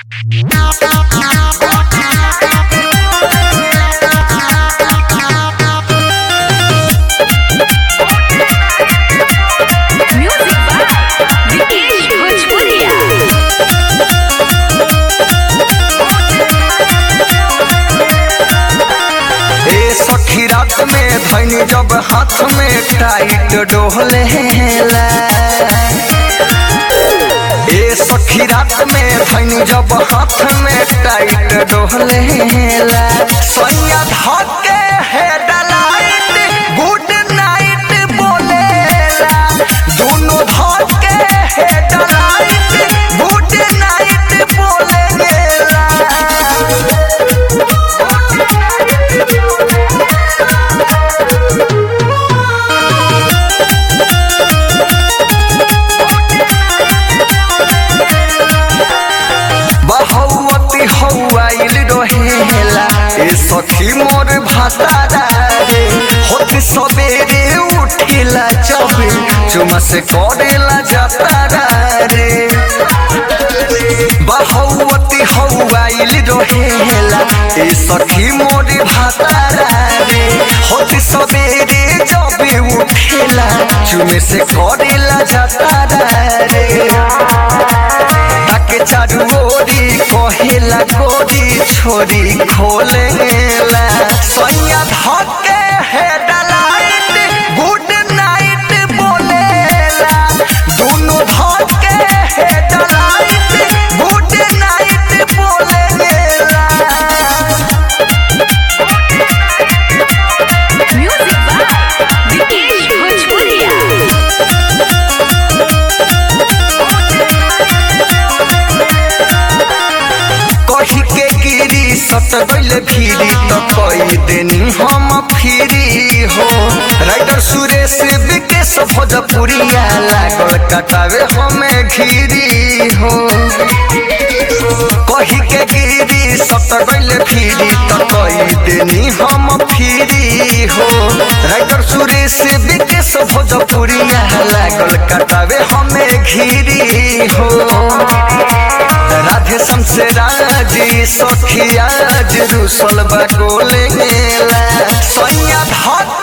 Music by Vikesh Bhojpuria. ए सखी रात में धैनी जब हाथ में टाइट डोहले ए सखी रात में धैनी जब हाथ में टाइट डोहले सैया धके है डलाइट गुड नाइट बोलेला दोनों धके है डलाइट गुड नाइट बोलेला बहुमती हौआइल रहेला ए सखी मोर भातारा रे होती सबेरे उठिला चबे चुमा से करेला जातारा रे बहुमती हौआइल रहेला ए सखी मोर भातारा रे होती सबेरे जबे उठिला चुमे से करेला जातारा रे ताके चारू ओरी कहेला गोरी छोरी खोलेला सैया धके है डलाइट गुड नाइट बोलेला दोनों धके है डलाइट गुड नाइट बोलेला Music by Vikesh Bhojpuria. कही के गिरी सत गइले फिरी त कई देनी हम फिरी हो राइटर सुरेश विकेश भोजपुरिया लागल कटावे हमें घिरी हो कही के गिरी सत गइले फिरी त कई देनी हम फिरी हो राइटर सुरेश विकेश भोजपुरिया लागल कटावे हमें घिरी हो राधे शमसे राजी सखिया रुसल बा गोले सैया धक